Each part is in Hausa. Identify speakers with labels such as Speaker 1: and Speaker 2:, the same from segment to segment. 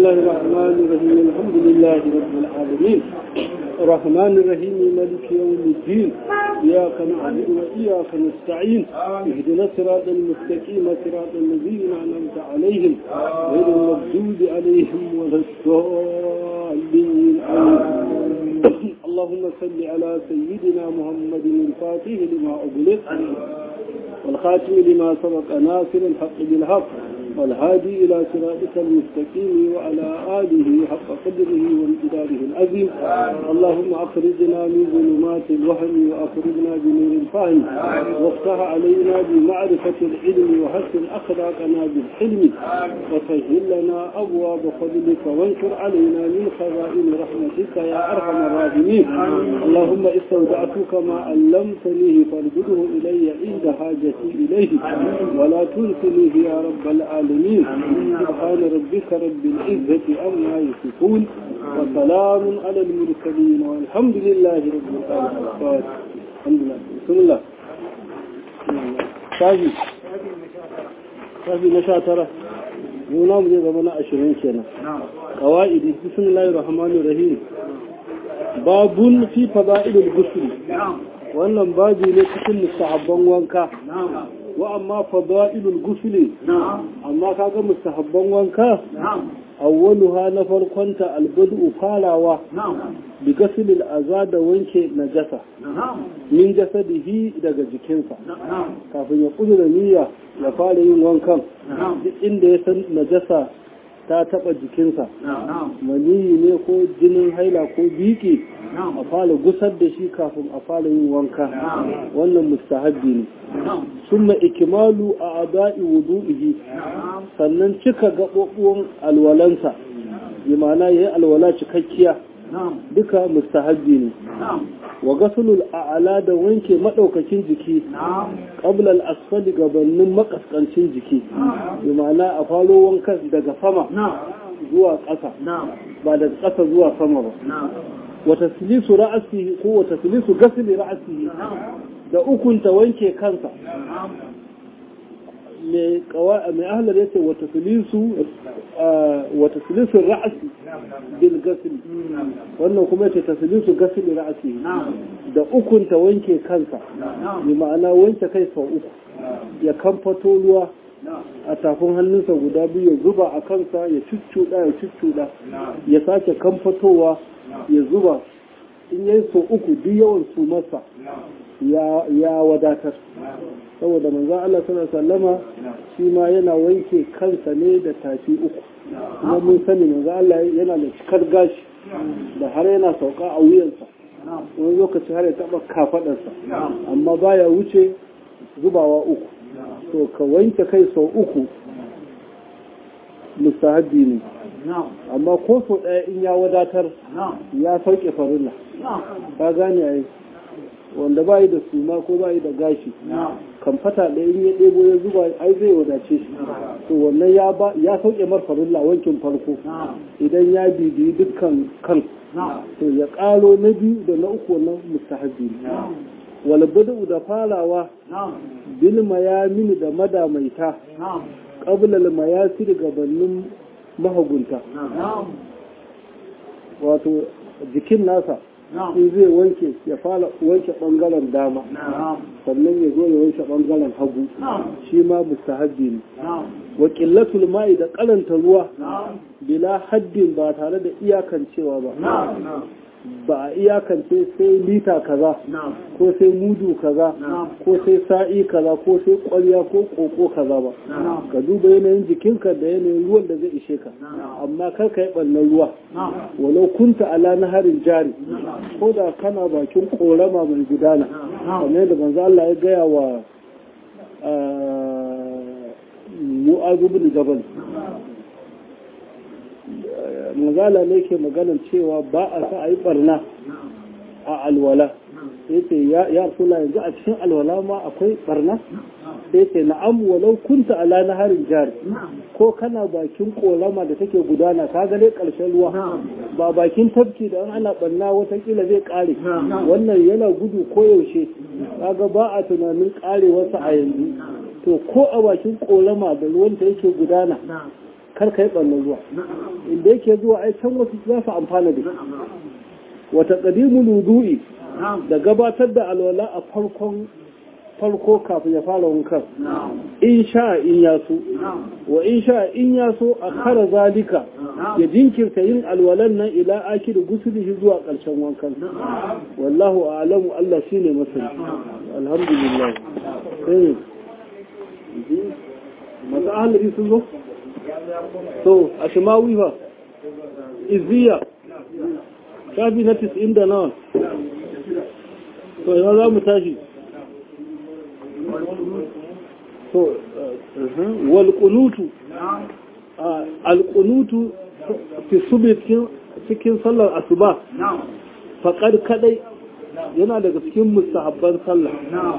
Speaker 1: الله الرحمن الرحيم الحمد لله رب العالمين الرحمن الرحيم مالك يوم الدين إياك نعبد وإياك نستعين اهدنا الصراط المستقيم صراط الذين أنعمت عليهم غير المغضوب عليهم ولا الضالين آمين اللهم صل على سيدنا محمد الفاتح لما أغلق والخاتم لما سبق ناصر الحق بالحق والهادي إلى صراطك المستقيم وعلى آله حق قدره وامتداره العظيم اللهم أخرجنا من ظلمات الوهم وأخرجنا بنور الفهم وافتح علينا بمعرفة العلم وحسن أخلاقنا بالحلم وسهل لنا أبواب فضلك وانشر علينا من خزائن رحمتك يا أرحم الراحمين اللهم استودعتك ما علمتنيه فارجده إلي عند حاجتي إليه ولا تنسنيه يا رب العالمين سبحان ربك رب العزة عما يصفون وسلام على المرسلين والحمد لله رب العالمين الحمد لله بسم الله شافي شافي نشاطرة يونا مجھے زمانہ عشرين كنا قوائد بسم الله الرحمن الرحيم باب في فضائل الغسل wannan babi ne cikin mustahabban wanka wa amma fadailul gusli amma kaga mustahabban wanka awwaluha na farkonta albadu farawa bi gasilil aza da wanke najasa min jasadihi daga jikinsa kafin ya kudura niyya ya fara yin wankan duk inda ya san najasa ta taba jikinsa maniyi ne ko jinin haila ko biki a fara gusar da shi kafin a fara yin wanka wannan mustahabbi ne summa ikimalu a ada'i wudu'ihi sannan cika gaɓoɓuwan alwalansa bi ma'ana yayi alwala cikakkiya duka mustahabbi ne wa gasulul a'ala da wanke madaukakin jiki qabla al-asfali gabanin makaskancin jiki bi ma'ana a falo wankan daga sama zuwa ƙasa ba daga ƙasa zuwa sama ba wa taslisu ra'sihi ko wa taslisu gasli ra'sihi da ukunta wanke kansa mai ahlar yace wa taslisu wa taslisu ra'si bil gasl wannan kuma yace taslisu gasli ra'si da ukunta wanke kansa bi ma'ana wanke kai sau uku ya kamfato ruwa a tafin hannunsa guda biyu ya zuba a kansa ya cuccuɗa ya cuccuɗa ya sake kamfatowa ya zuba in yayi sau uku duk yawan su masa ya wadatar saboda manzan Allah suna sallama shi ma yana wanke kansa ne da tafi uku kuma mun sani manzan Allah yana da cikar gashi da har yana sauka a wuyansa wani lokaci har ya taba kafadarsa amma baya wuce zubawa uku to ka wanke kai sau uku mustahabbi ne amma ko sau ɗaya in ya wadatar ya sauke farilla ka gane a wanda ba yi da suma ko ba yi da gashi kan fata ɗaya in ya ɗebo ya zuba ai zai wadace shi to wannan ya sauke mar farilla wankin farko idan ya bibiyi dukkan kan to ya ƙaro na biyu da na uku wannan mustahabbi ne wal badu da farawa bil mayamin da madamaita qabla al mayasir gabanin mahagunta wato jikin nasa in zai wanke ya fara wanke bangaren dama sannan ya zo ya wanke bangaren hagu shi ma mustahabbi ne wa qillatul ma'i da karanta ruwa bila haddin ba tare da iyakancewa ba ba a iyakance sai lita kaza ko sai mudu kaza ko sai sa'i kaza ko sai kwarya ko koko kaza ba ka duba yanayin jikinka da yanayin ruwan da zai ishe ka amma kar ka yi ɓannan ruwa walau kunta ala na harin jari ko da kana bakin korama mai gudana kamar yadda manzo Allah ya gaya wa mu'azu bin jabal mazala ne ke maganar cewa ba a sa a yi barna a alwala sai ce ya sula yanzu a cikin alwala ma akwai barna sai ce na'am walau kunta ala na harin jari ko kana bakin kolama da take gudana ka ga dai karshen ruwa ba bakin tafki da an ana barna watakila zai kare wannan yana gudu koyaushe kaga ba a tunanin karewarsa a yanzu to ko a bakin kolama da ruwan ta yake gudana kar ka yi ɓannan zuwa inda yake zuwa ai can wasu za su amfana da shi wata ƙadimu wudu'i da gabatar da alwala a farkon farko kafin ya fara wankan in sha in ya so wa in sha in ya so a kara zalika ya jinkirta yin alwalan nan ila aki da gusulihi zuwa ƙarshen wankan wallahu a'lamu Allah shine masani alhamdulillah eh masu ahalari sun zo to a shimawi fa izziya shafi na 90 da nawa to yana za mu tashi to walƙunutu alƙunutu fi subi cikin sallar asuba faƙar kadai yana daga cikin mustahabban sallah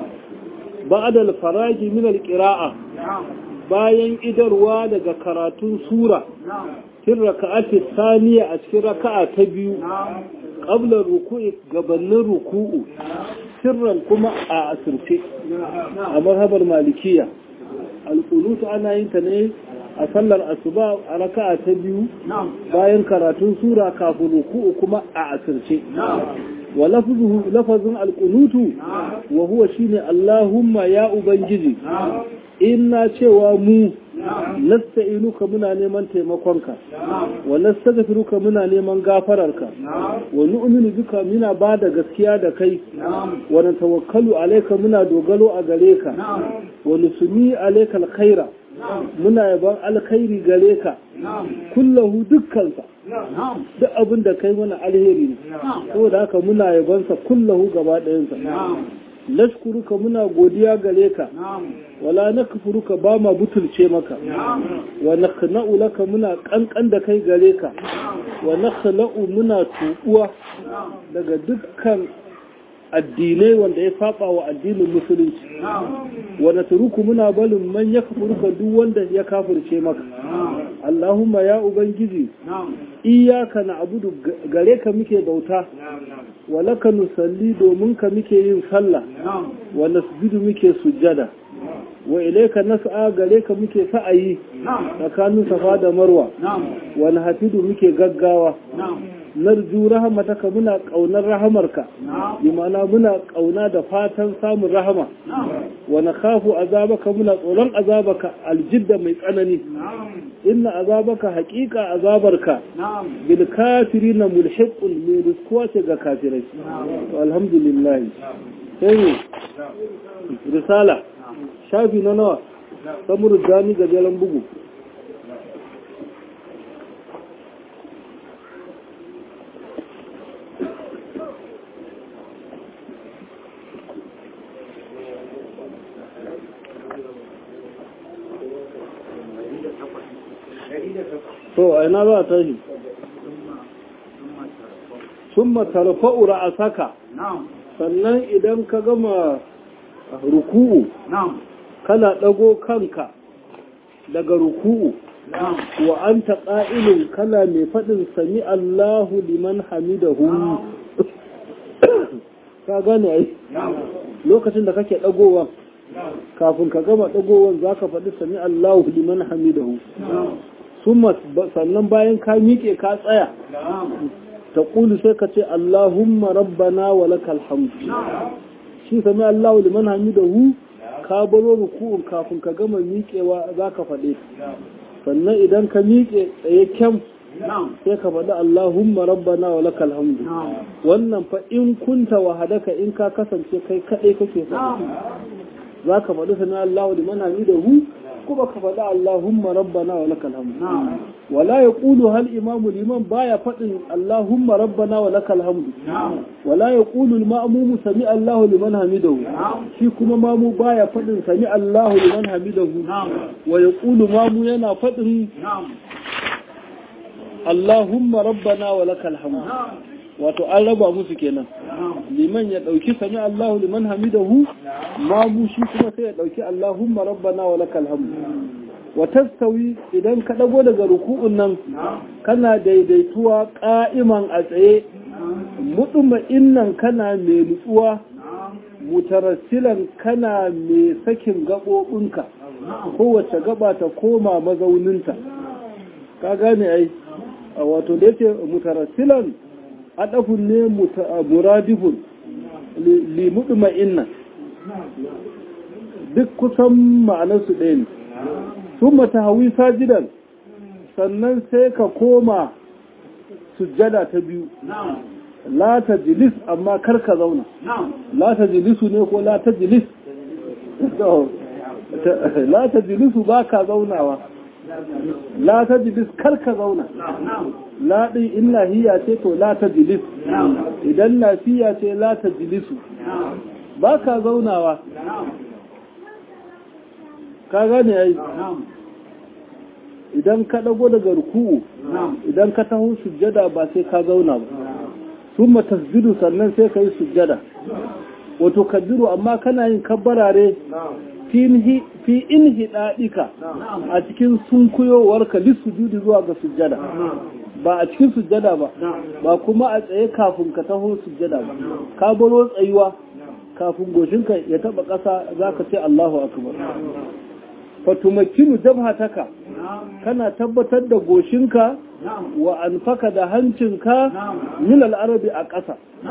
Speaker 1: ba'da al-faraji min al-qira'a bayan idarwa daga karatun sura cikin raka'ati saniya a cikin raka'a ta biyu qabla ruku'i gabanin ruku'u sirran kuma a asirce a marhabar malikiya alƙunutu ana yin ta ne a sallar asuba a raka'a ta biyu bayan karatun sura kafin ruku'u kuma a asirce wa lafazin alƙunutu wa huwa shine Allahumma ya ubangiji inna cewa mu nasta'inuka muna neman taimakonka wa nastaghfiruka muna neman gafararka wa nu'minu bika muna bada gaskiya da kai wa natawakkalu alayka muna dogaro a gare ka wa nusmi alayka alkhaira muna yaban alkhairi gare ka kullahu dukkansa duk abin da kai mana alheri ne saboda haka muna yabansa kullahu gaba ɗayansa nashkuruka muna godiya gare ka wala nakfuruka ba ma butulce maka wa nakhna'u laka muna kankan da kai gare ka wa nakhla'u muna tubuwa daga dukkan addinai wanda ya saba wa addinin musulunci wa natruku muna balin man yakfuruka duk wanda ya kafirce maka Allahumma ya ubangiji iyaka na'budu gare ka muke bauta wa laka nusalli domin ka muke yin sallah wa nasjudu muke sujjada wa ilaika nas'a gare ka muke sa'ayi tsakanin safa da marwa wa nahfidu muke gaggawa narju rahamataka muna kaunar rahamarka bi ma'ana muna kauna da fatan samun rahama wa nakhafu azabaka muna tsoron azabaka aljidda mai tsanani inna azabaka haqiqa azabarka bil kafirina mulhiqun min rizquwa ce ga kafirai to alhamdulillah sai risala shafi na nawa samuru dani gajeren bugu to a ina za ta shi sun matarfa'u ra'asaka sannan idan ka gama ruku'u kana ɗago kanka daga ruku'u wa an ta ƙa'ilin kana mai faɗin sami Allahu liman hamidahu ka gane ai lokacin da kake ɗagowa kafin ka gama ɗagowan za ka faɗi sami Allahu liman hamidahu sannan bayan ka miƙe ka tsaya ta ƙulu sai ka ce Allahumma rabbana wa lakal hamdu shi sami Allahu liman hamidahu ka baro ruku'un kafin ka gama miƙewa za ka faɗe sannan idan ka miƙe tsaye kyam sai ka faɗi Allahumma rabbana wa lakal hamdu wannan fa in kunta wahadaka in ka kasance kai kaɗai kake faɗi za ka faɗi sami Allahu liman hamidahu kuma ka faɗi Allahumma rabbana wa lakal hamdu wala yaqulu hal imamu liman baya faɗin Allahumma rabbana wa lakal hamdu wala yaqulu al ma'mumu sami Allahu liman hamidahu shi kuma mamu baya faɗin sami Allahu liman hamidahu wa yaqulu mamu yana faɗin Allahumma rabbana wa lakal hamdu wato an raba musu kenan liman ya dauki sami Allahu liman hamidahu ma mu shi kuma sai ya dauki Allahumma rabbana wa lakal hamd wa tastawi idan ka dago daga ruku'un nan kana daidaituwa qa'iman a tsaye mutuma innan kana mai nutsuwa mutarassilan kana mai sakin gabobinka kowace gaba ta koma mazauninta ka gane ai wato da yake mutarassilan adafun ne muradifun li mudma'inna duk kusan ma'anarsu ɗaya ne sun mata hawi sajidan sannan sai ka koma sujjada ta biyu la ta jilis amma kar ka zauna la ta jilisu ne ko la ta jilis la ta jilisu ba ka zaunawa la ta jilis kar ka zauna la ɗin in lahiya ce to la ta jilis idan lafiya ce la ta jilisu ba ka zaunawa ka gane ya yi idan ka ɗago daga ruku'u idan ka taho sujjada ba sai ka zauna ba sun tasjudu sannan sai ka yi sujjada wato kaddiru amma kana yin kabbarare fi in hiɗaɗika a cikin sunkuyowarka lissujudi zuwa ga sujjada ba a cikin sujjada ba ba kuma a tsaye kafin ka taho sujjada ba ka baro tsayuwa kafin goshinka ya taba ƙasa za ka ce Allahu akbar fatumakinu jabhataka kana tabbatar da goshinka wa anfaka da hancinka min al-arabi a ƙasa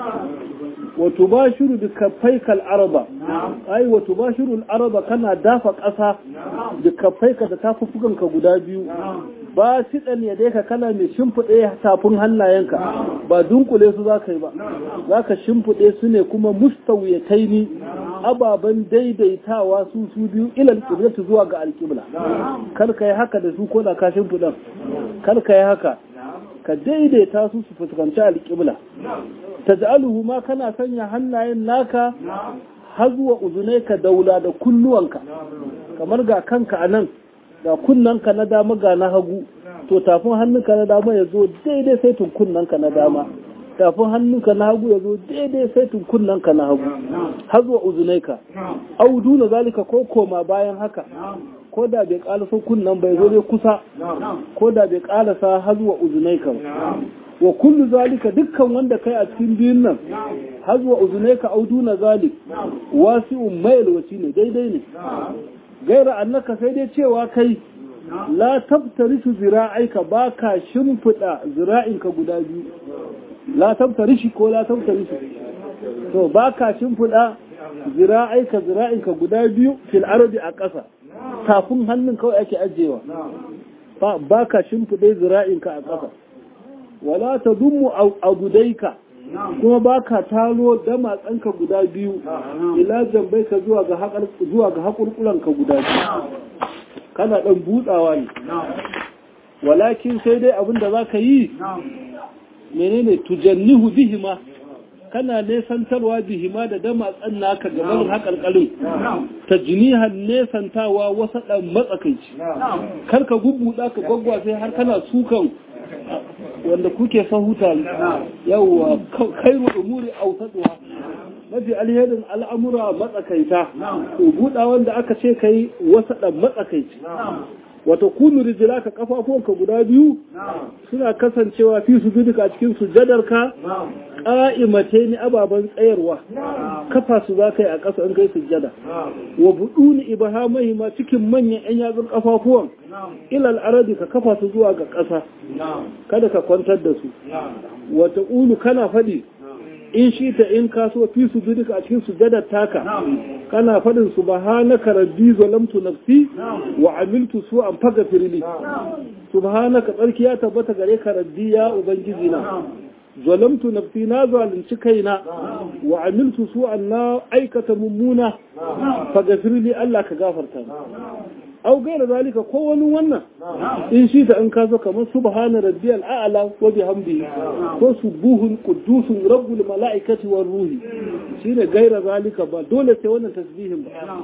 Speaker 1: wa tubashiru bi kaffaika al-araba ai wa tubashiru al-araba kana dafa ƙasa da kaffaika da tafufukanka guda biyu ba shi ɗan ya dai ka kana mai shimfiɗe tafin hannayenka ba dunkule su za ka yi ba za ka shimfiɗe su ne kuma mustawiyatai ni ababen daidaitawa su su biyu ilal ƙiblatu zuwa ga alƙibla kar ka yi haka da su ko da ka shimfiɗan kar ka yi haka ka daidaita su su fuskanci alƙibla ta ja'aluhu ma kana sanya hannayen naka har zuwa uzunai ka daula da kunnuwanka kamar ga kanka a nan ga kunnanka na dama ga na hagu to tafin hannunka na dama ya zo daidai sai tun kunnanka na dama tafin hannunka na hagu ya zo daidai sai tun kunnanka na hagu har zuwa uzunaika audu na zalika ko koma bayan haka ko da bai kalasa kunnan bai zo ne kusa ko da bai kalasa har zuwa uzunaika wa kullu zalika dukkan wanda kai a cikin biyun nan har zuwa uzunaika audu na zalik wasi'un mayl wasi ne daidai ne gaira annaka sai dai cewa kai la tabtarisu zira'aika ba ka shimfiɗa zira'inka guda biyu la tabtarishi ko la tabtarisu to ba ka shimfiɗa zira'aika zira'inka guda biyu fil ardi a ƙasa tafin hannun kawai ake ajewa ba ka shimfiɗe zira'inka a ƙasa wala ta dummu a gudaika kuma ba ka talo damatsanka guda biyu ila jambai ka zuwa ga haƙurƙulanka guda biyu kana ɗan butsawa ne walakin sai dai abin da za ka yi menene tujannihu bihima kana nesantarwa bihima da damatsan naka gaban haƙarƙarin ta jinihan nesantawa wasa ɗan matsakaici kar ka gubbuɗa ka gwaggwa sai har kana sukan wanda kuke sahuta yawwa khairu umuri awsatuha mafi alherin al'amura matsakaita to buɗa wanda aka ce kai wasa ɗan matsakaici wata kunu rijilaka kafafuwanka guda biyu suna kasancewa fi su duka a cikin sujadarka ƙa'imate ni ababen tsayarwa kafa su za ka yi a ƙasa in kai sujada wa buɗu ni ibahamai ma cikin manyan 'yan yatsun kafafuwan ilal arabi ka kafa su zuwa ga ƙasa kada ka kwantar da su wata ulu kana faɗi in shi ta in kaso fi su duka a cikin sujadar taka kana faɗin subhanaka rabbi zalamtu nafsi wa amiltu su an faga firli subhanaka tsarki ya tabbata gare ka rabbi ya ubangiji na zalamtu nafsi na zalunci kaina wa amiltu su an na aikata mummuna faga firli Allah ka gafarta au gaira zalika ko wani wannan in shi ta in kaso kamar subhana rabbiyal a'la wa bihamdihi ko subuhun quddusun rabbul malaikati war ruhi shine gaira zalika ba dole sai wannan tasbihin ba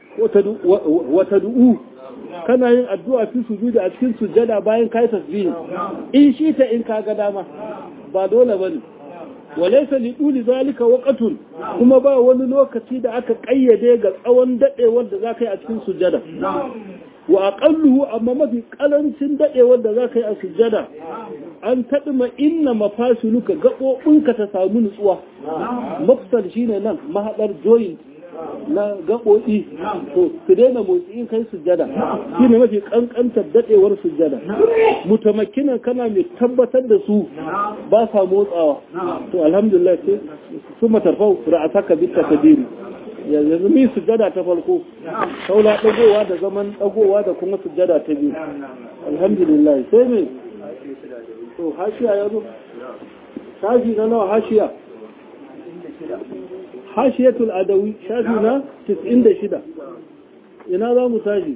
Speaker 1: wa tad'u kana yin addu'a fi sujudi a cikin sujada bayan kai tasbihin in shi ta in kaga dama ba dole bane walaisa liɗuli zalika waƙatun kuma ba wani lokaci da aka ƙayyade ga tsawon daɗewar da za ka yi a cikin sujada wa aqalluhu amma mafi ƙarancin daɗewar da za ka yi a sujada an taɗima inna mafasiluka gaɓoɓinka ta samu nutsuwa mafsal shine nan mahaɗar joint na gaɓoɗi to su daina motsi in kai sujjada shi ne mafi ƙanƙantar daɗewar sujjada mutamakinan kana mai tabbatar da su ba sa motsawa to alhamdulillah sai su matarfau ra'asaka bi takbiri yanzu mi sujjada ta farko saula dagowa da zaman dagowa da kuma sujjada ta biyu alhamdulillah sai me to hashiya yazo shafi na nawa hashiya hashiyatul adawi shafi na 96 ina za mu tashi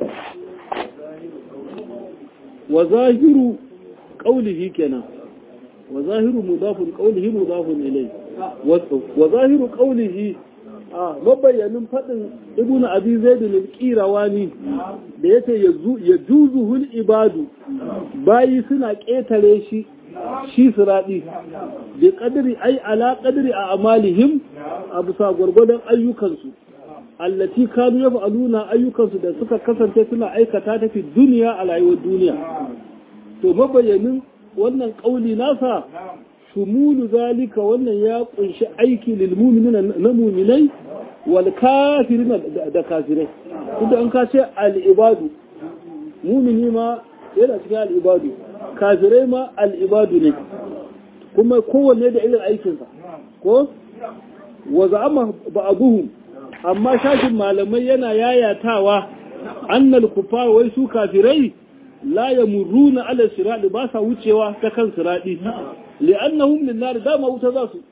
Speaker 1: wa zahiru qawlihi kenan wa zahiru mudafun qawlihi mudafun ilayhi wa zahiru qawlihi a mabayyanin faɗin ibn abi zaidun al-qirawani da yace ya juzuhul ibadu bayi suna ƙetare shi shi siradi bi qadri ai ala qadri a amalihim a bisa gwargwadon ayyukansu allati kanu yaf'aluna ayyukansu da suka kasance suna aikata ta fi duniya a rayuwar duniya to mabayyanin wannan kauli nasa shumulu zalika wannan ya kunshi aiki lil mu'minina na mu'minai wal kafirin da kafirai kuma an ka ce al ibadu mu'mini ma yana cikin al ibadu kafirai ma al ibadu ne kuma kowanne da irin aikinsa ko wa za'ama ba'aduhum amma shashin malamai yana yayatawa annal kufar wai su kafirai la yamurruna ala sirati ba sa wucewa ta kan sirati li'annahum lin-nar dama wuta za su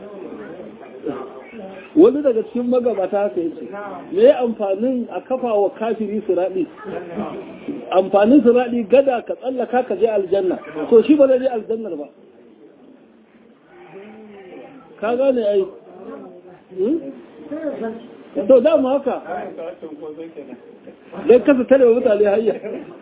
Speaker 1: wani daga cikin magabata haka yace me amfanin a kafa wa kafiri sirati amfanin sirati gada ka tsallaka ka je aljanna to shi ba zai je aljannar ba ka gane ai to dama haka dan kasa tare mutane hayya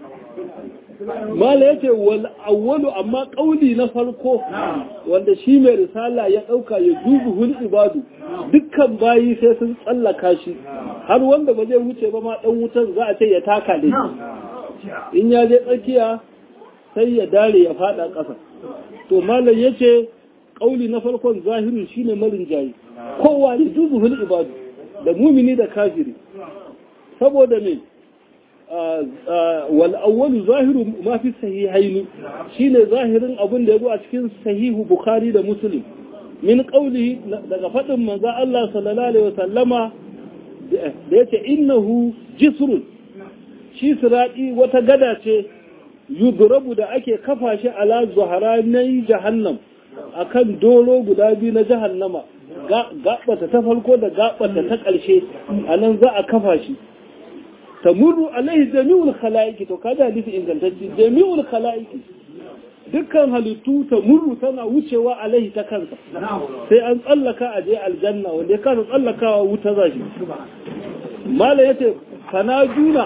Speaker 1: mala yace wal awwalu amma kauli na farko wanda shi mai risala ya dauka ya dubu hul ibadu dukkan bayi sai sun tsallaka shi har wanda ba zai wuce ba ma dan wutan za a ce ya taka ne in ya je tsakiya sai ya dare ya fada ƙasa to malam yace kauli na farkon zahirin shine marin jayi kowa ne dubu hul ibadu da mumini da kafiri saboda me wal awwalu zahiru ma fi sahihaini shine zahirin abin da yazo a cikin sahihu bukhari da muslim min qawlihi daga fadin manzo Allah sallallahu alaihi wasallama da yace innahu jisrun shi sirati wata gada ce yudrabu da ake kafa shi ala zuharanai jahannam akan dolo guda biyu na jahannama gabata ta farko da gabata ta ƙarshe anan za a kafa shi tamurru alaihi jami'ul khalaiqi to kaga hadisi ingantacce jami'ul khalaiqi dukkan halittu tamurru tana wucewa alaihi ta kansa sai an tsallaka a je aljanna wanda ya kasa tsallakawa wuta za shi mala yace kana juna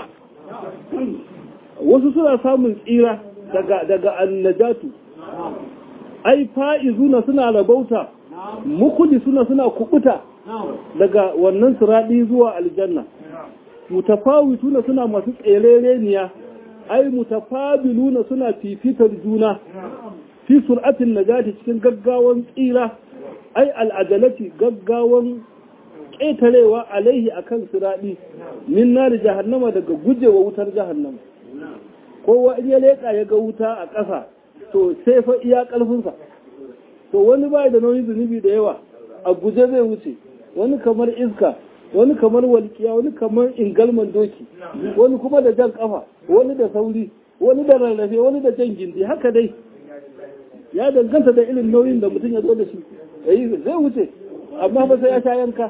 Speaker 1: wasu suna samun tsira daga daga annajatu ai fa'izuna suna rabauta mukuli suna suna kubuta daga wannan siradi zuwa aljanna mutafawituna suna masu tserereniya ai mutafabiluna suna fifitar juna fi sur'atin najati cikin gaggawan tsira ai al'ajalati gaggawan ƙetarewa alaihi akan siradi min nari jahannama daga gujewa wutar jahannama kowa in ya leƙa ya ga wuta a ƙasa to sai fa iya ƙarfinsa to wani bai da nauyin zunubi da yawa a guje zai wuce wani kamar iska wani kamar walƙiya wani kamar ingalman doki wani kuma da jan kafa wani da sauri wani da rarrafe wani da jan gindi haka dai ya danganta da irin nauyin da mutum ya zo da shi yayi zai wuce amma ba sai ya sha yanka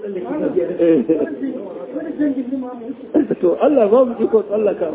Speaker 1: to Allah ba mu iko tsallaka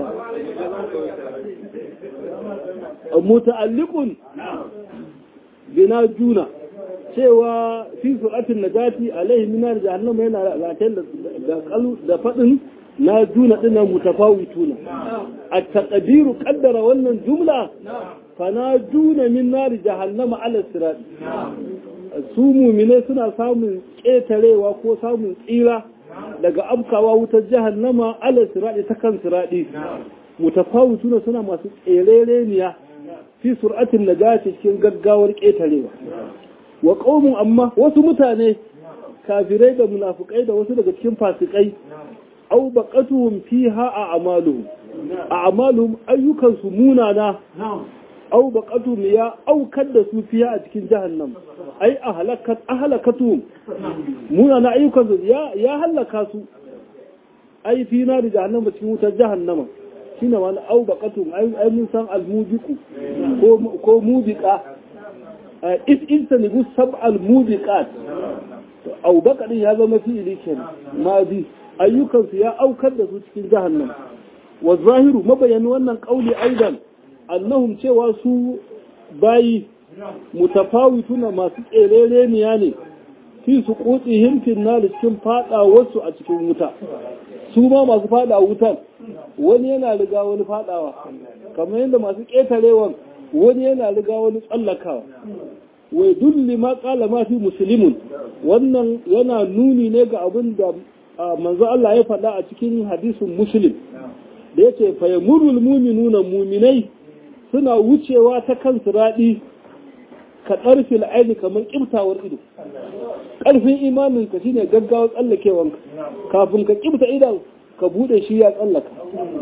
Speaker 1: muta'alliqun bina juna cewa fi su'atin najati alaihi minar jahannama yana ratayen da kalu da fadin na juna dinnan mutafawituna at-taqdiru qaddara wannan jumla fa na juna min nar jahannama ala sirat su mu'mine suna samun ketarewa ko samun tsira daga abkawa wutar jahannama ala sirat ta kan siradi mutafawituna suna masu tserereniya fi sur'atin najati cikin gaggawar ketarewa wa qaumun amma wasu mutane kafirai da munafukai da wasu daga cikin fasikai au baqatuhum fiha a amaluhum a amaluhum ayyukan su munana au baqatuhum ya aukar da su fiha a cikin jahannam ai ahlakat ahlakatuhum munana ayyukan su ya ya halaka su ai fi na da jahannama cikin wutar jahannama shine wani au baqatuhum ai ai mun san almubiqu ko ko mubiqa is insanibu sab'al mubiqat au baqadin ya zama fi'ili kenan ma bi ayyukansu ya aukar da su cikin jahannam wa zahiru mabayani wannan kauli aidan annahum cewa su bayi mutafawituna masu tserereniya ne fi su kutsi himfin na cikin fada wasu a cikin wuta su ma masu fada wutan wani yana riga wani fadawa kamar yadda masu ƙetarewan wani yana riga wani tsallakawa wai dulli ma kala ma fi musulmin wannan yana nuni ne ga abin da manzo Allah ya faɗa a cikin hadisin muslim da yace fa yamurul mu'minuna mu'minai suna wucewa ta kan siradi ka ɗarfil aini kamar ƙiftawar ido ƙarfin imanin ka shine gaggawa tsallakewanka kafin ka ƙifta idan ka buɗe shi ya tsallaka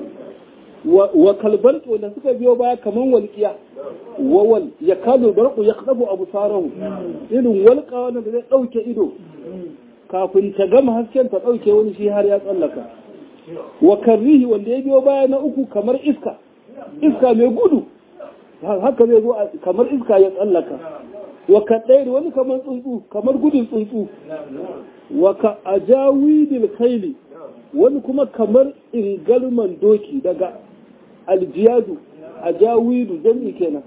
Speaker 1: wa kalbar da suka biyo baya kamar walƙiya wawal ya kalo barku ya kaɗabu abu sarahu irin walƙa wanda zai ɗauke ido kafin ta gama hasken ta ɗauke wani shi har ya tsallaka wa karrihi wanda ya biyo baya na uku kamar iska iska mai gudu haka zai zo kamar iska ya tsallaka wa ka ɗaya wani kamar tsuntsu kamar gudun tsuntsu wa ka ajawidil kaili wani kuma kamar ingalman doki daga aljiyadu ajawidu jami'i kenan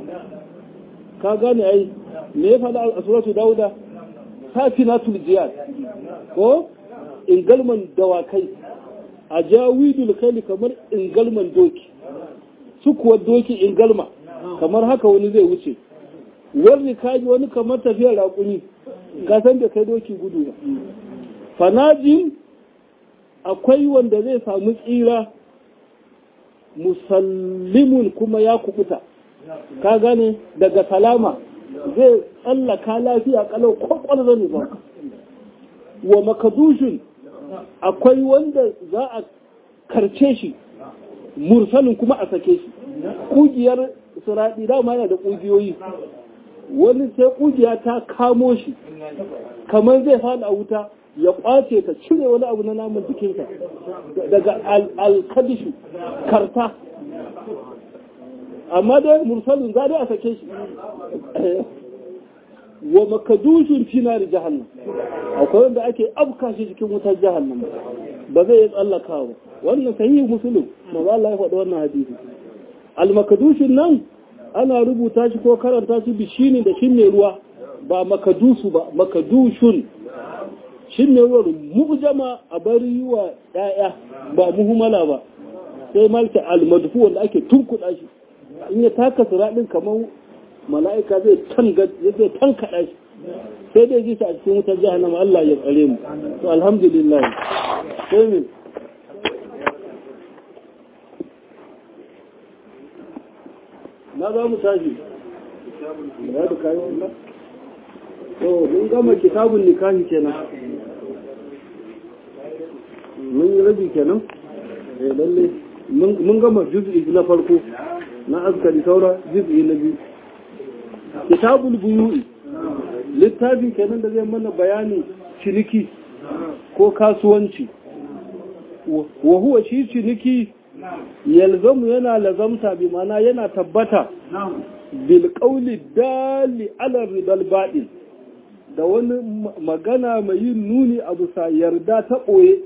Speaker 1: ka gane ai me ya faɗa a suratu dauda safinatul jiyad ko ingalman dawakai ajawidul kaili kamar ingalman doki su kuwa doki ingalma kamar haka wani zai wuce wani kaji wani kamar tafiyar raƙuni ka san da kai doki gudu ba fanajin akwai wanda zai samu tsira musallimun kuma ya kubuta ka gane daga salama zai tsallaka lafiya kalau kwakwar zane ba wa makadushin akwai wanda za a karce shi mursalin kuma a sake shi kugiyar suraɗi dama yana da kugiyoyi wani sai kugiya ta kamo shi kamar zai fada a wuta ya kwace ta cire wani abu na namun jikinsa daga alkadishu karta amma dai mursalin za dai a sake shi wa makadushin finar jahannam akwai wanda ake afka shi cikin wutar jahannam ba zai yi tsallakawa wannan sahihi musulun ma Allah ya faɗi wannan hadisi al-makadushin nan ana rubuta shi ko karanta shi bishini da shin mai ruwa ba makadusu ba makadushun shin mai ruwa mu'jama a bari yi wa ɗaya ba muhimmala ba sai malta al-madfu wanda ake tunkuɗa shi in ya taka siraɗin kamar mala'ika zai zai tankaɗa shi sai dai ji a cikin wutar jahannama Allah ya tsare mu to alhamdulillah sai min na za mu tashi ya da kayi wannan to mun gama kitabun nikahi kenan mun yi rabi kenan eh lalle mun gama juz'i na farko na askari saura juz'i na biyu kitabul buyu'i littafi kenan da zai mana bayanin ciniki ko kasuwanci wa huwa shi ciniki yalzamu yana lazamta bi mana yana tabbata bil qawli dali ala ridal baɗi da wani magana mai yin nuni a bisa yarda ta ɓoye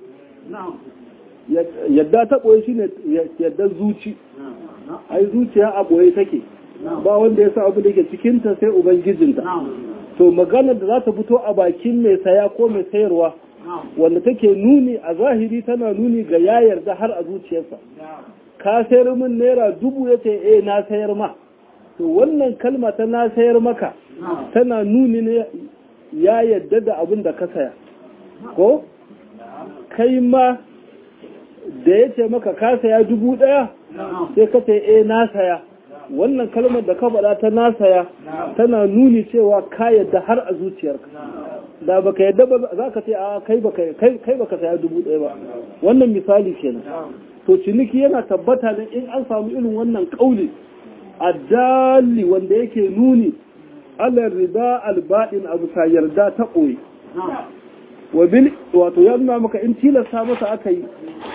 Speaker 1: yadda ta ɓoye shine yadda zuci ai zuciya a ɓoye take ba wanda ya sa abu da ke cikinta sai ubangijinta to maganar da za ta fito a bakin mai saya ko mai sayarwa wanda take nuni a zahiri tana nuni ga ya yarda har a zuciyarsa ka sayar min naira dubu ya ce eh na sayar ma to wannan kalma ta na sayar maka tana nuni ne ya yarda da abin da ka saya ko kai ma da ya ce maka ka saya dubu ɗaya sai ka ce eh na saya wannan kalmar da ka faɗa ta na saya tana nuni cewa ka yadda har a zuciyarka da baka yadda ba za ka ce a kai baka kai kai baka saya dubu ɗaya ba wannan misali kenan to ciniki yana tabbata ne in an samu irin wannan kauli addali wanda yake nuni ala rida alba'in abu sa yarda ta ɓoye wa bil wato ya nuna maka in tilasta masa aka yi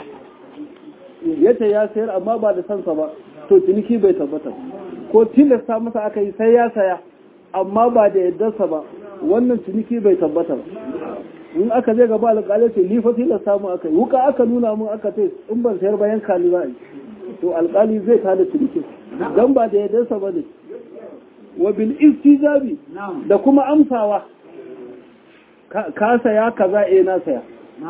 Speaker 1: yace ya sayar amma ba da sansa ba to ciniki bai tabbata ko tilasta masa aka yi sai ya saya amma ba da yaddarsa ba wannan ciniki bai tabbata ba in aka je gaba alƙalai ce ni fa tilasta mu aka yi wuka aka nuna mun aka ce in ban sayar bayan kali za a yi to alƙali zai tada ciniki dan ba da yaddarsa ba ne wa bil istijabi da kuma amsawa ka saya kaza eh na saya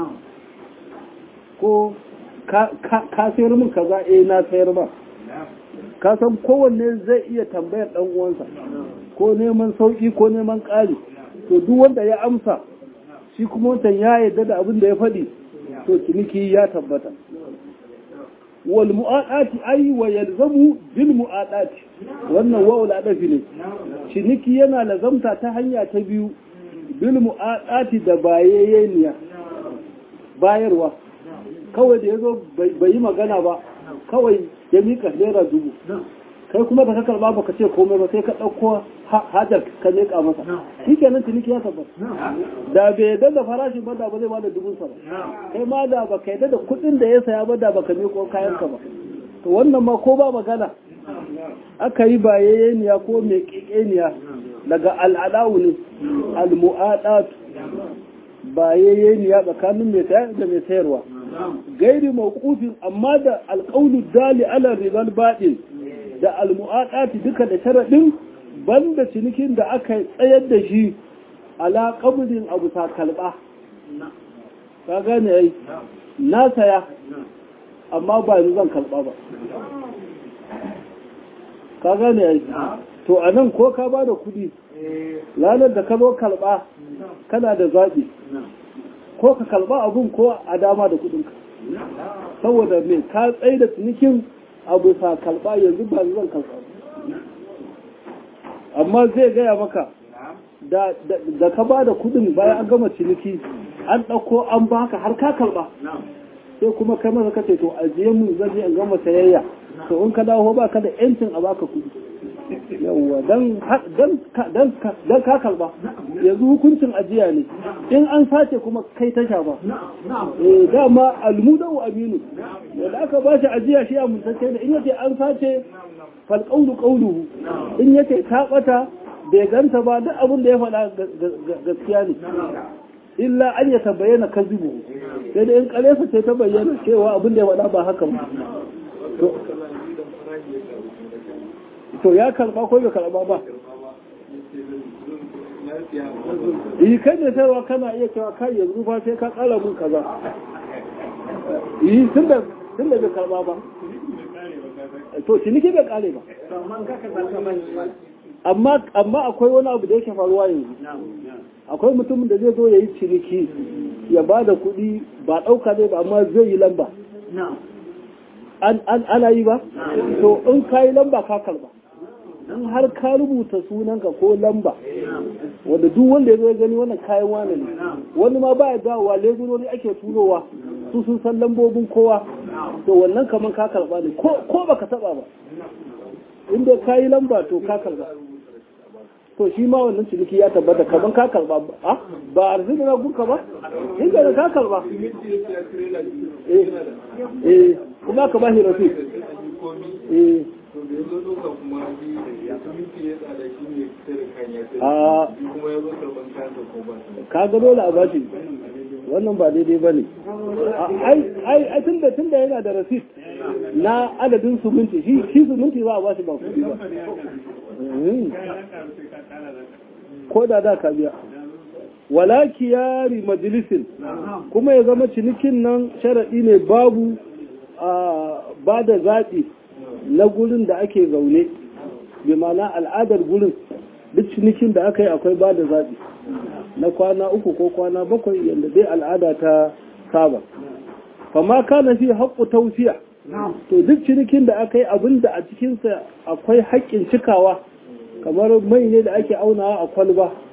Speaker 1: ko ka sayar min kaza eh na sayar ba ka san kowanne zai iya tambayar dan uwansa ko neman sauki ko neman ƙari to duk wanda ya amsa shi kuma wancan ya yarda da abin da ya faɗi to ciniki ya tabbata wal mu'adati ay wa yalzamu bil mu'adati wannan wa'ul adafi ne ciniki yana lazamta ta hanya ta biyu bil mu'adati da bayayyeniya bayarwa kawai da yazo bai yi magana ba kawai ya mika naira dubu kai kuma da ka karba baka ce komai ba sai ka ɗauko hajar ka miƙa masa shi kenan ciniki ya tabbata da bai yadda da farashin ba da ba zai bada dubun sa ba kai ma da baka yadda da kuɗin da ya saya ba da baka miƙo kayan ka ba to wannan ma ko ba magana aka yi bayayyeniya ko mai ƙiƙeniya daga al'adawu ne al-mu'adatu bayayyeniya tsakanin mai sayar da mai sayarwa gairi mawqufin amma da alqawlu dali ala ribal baɗin da almu'aqati duka da sharadin banda cinikin da aka tsayar da shi ala qabdin abu ta kalba ka gane ai na saya amma ba ni zan kalba ba ka gane ai to anan ko ka ba da kudi ranar da ka zo kalba kana da zaɓi ko ka kalba abun ko a dama da kudinka saboda me ka tsaye da cinikin abu sa kalba yanzu ba zan kalba amma zai gaya maka da ka ba da kudin bayan an gama ciniki an ɗauko an baka har ka kalba sai kuma kai masa kace to ajiye mun zan je an gama sayayya to in ka dawo ba ka da yancin a baka kudi yawwa dan dan ka kalba yanzu hukuncin ajiya ne in an sace kuma kai tasha ba eh dama almudu aminu da aka ba shi ajiya shi amintacce da in yace an sace fal qawlu qawluhu in yace ta bata bai ganta ba duk abin da ya faɗa gaskiya ne illa an ya tabayyana kazibu sai da in kalefa ce ta bayyana cewa abin da ya faɗa ba haka ba to ya karba ko bai karba ba yi kai da sayarwa kana iya cewa kai yanzu fa sai ka kara mun kaza yi tun da bai karba ba to ciniki bai kare ba amma amma akwai wani abu da yake faruwa yanzu akwai mutumin da zai zo ya yi ciniki ya ba da kuɗi ba ɗauka zai ba amma zai yi lamba ana yi ba to in ka yi lamba ka karba in har ka rubuta sunanka ko lamba wanda duk wanda ya zo gani wannan kayan wane ne wani ma ba ya dawowa legurori ake turowa su sun san lambobin kowa to wannan kamar ka karba ne ko baka taba ba inda ka yi lamba to ka karba to shi ma wannan ciniki ya tabbata kamar ka karba ba ba arziki na gunka ba inda da ka karba eh kuma ka ba shi rafi eh a ka ga dole a bashi wannan ba daidai ba ne ai tun da tun da yana da rasit na adadin suminti shi suminti ba a bashi ba kudi ba ko da da ka biya wala kiyari majalisin kuma ya zama cinikin nan sharaɗi ne babu ba da zaɓi na gurin da ake zaune bi ma'ana al'adar gurin duk cinikin da aka yi akwai ba da zaɓi na kwana uku ko kwana bakwai yadda dai al'ada ta saba fama kana fi haƙƙu tausiya to duk cinikin da aka yi abin da a cikinsa akwai haƙƙin cikawa kamar mai ne da ake aunawa a kwalba